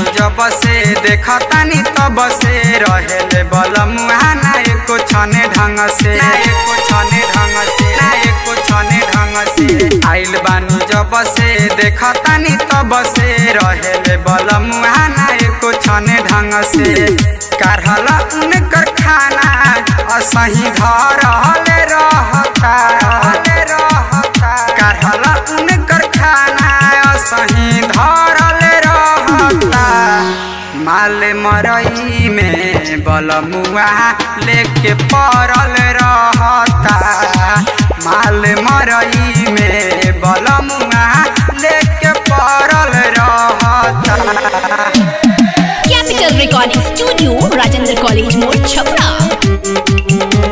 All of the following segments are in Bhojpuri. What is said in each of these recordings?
जब से देखतानी तब से रहेले बलमुआ ना एको छने ढंग से ना एको छने ढंग से ना एको छने ढंग से आइल बानी जब से देखतानी तब से रहेले बलमुआ ना एको छने ढंग से करहला उनकर खाना असही घर हले रहता हले रहता करहला उनकर खाना असही धरल रहता माल मरई में बलमुआ लेके पड़ल रहता माल मरई में बलमुआ लेके पड़ल रहता capital recording studio Rajendra college मोड़ छपरा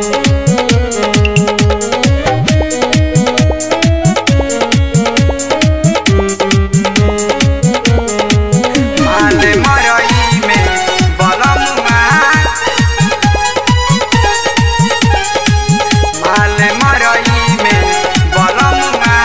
माल मरई में बलमुआ माल मरई में बलमुआ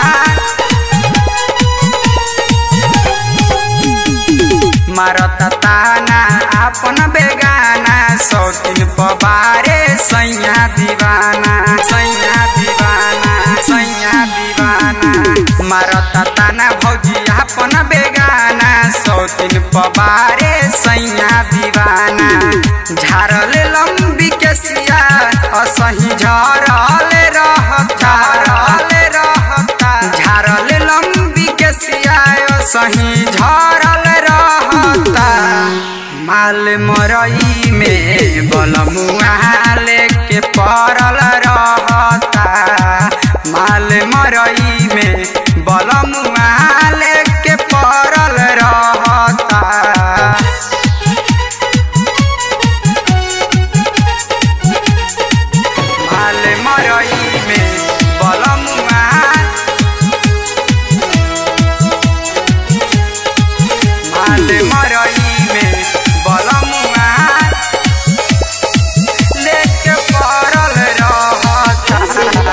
मारत ताना अपन बेगाना सौतिन पबारे सैया दीवाना सैया दीवाना सैया दीवाना मारत ताना भौजी अपन बेगाना सौतिन पबारे सैया दीवाना झारल लंबी के सिया असही झरल रहता झरल रहता झारल लंबी के सिया सही झरल रहता माल मरई में बलमुआ लेके पड़ल रहता माल मरई में बलमुआ लेके पड़ल रहता माल मरई में बलमुआ माल मरई में बलमुआ लेके पड़ल रहता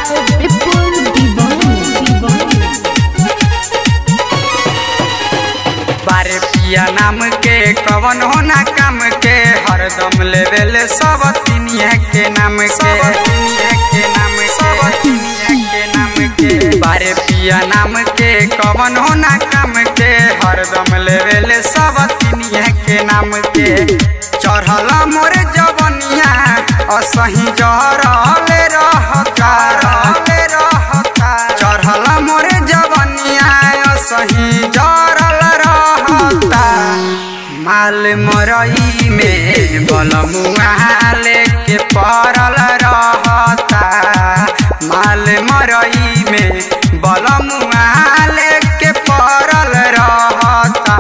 बारे पिया नाम के कवन होना काम के हरदम लेवल सब तिनिया के नाम के तिनिया के नाम सब तिनिया के नाम के बारे पिया नाम के कवन होना काम के हरदम लेवल सब तिनिया के नाम के चढ़ल मोर जवनिया असही जरल रहता रहले रहता चढ़ल मोर जवनिया असही जरल रहता माल मरई में बलमुआ लेके पड़ल रहता माल मरई में बलमुआ लेके पड़ल रहता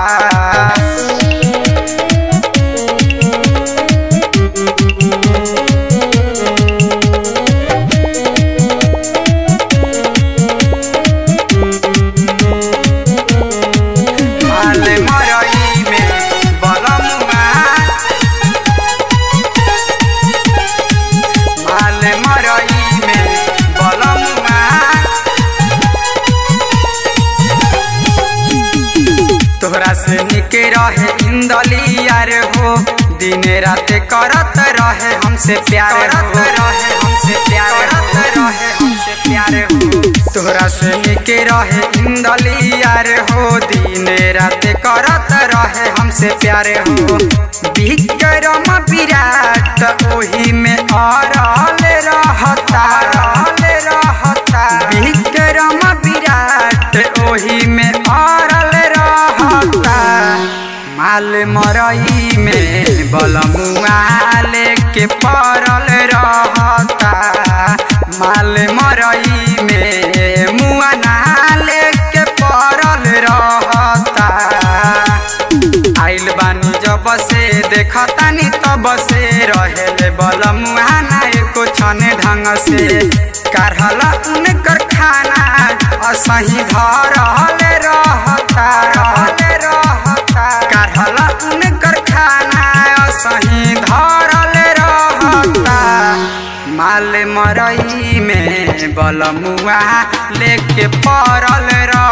माल मरई में बलमुआ माल मरई में बलमुआ तोहरा से निके रहे इंदली यार हो दिन रात करत रहे हमसे प्यार करत रहे हमसे प्यार करत रहे हमसे प्यार हो तोहरा से निके रहे इंदली यार हो दिन रात करत रहे हमसे प्यार हो विक्रम विराट ओही में अरल रहता रहल रहता विक्रम विराट ओही में अरल रहता माल मरई में बलमुआ लेके पड़ल रहता माल मरई में मुआ ना लेके पड़ल रहता आइल बानी जब से देखतानी तब से रहेले बलमुआ ना एको छने ढंग से करहला उनकर खाना असही धरल रहता रहल रहता करहला उनकर खाना असही धरल रहता माल मरई में बलमुआ लेके पड़ल रह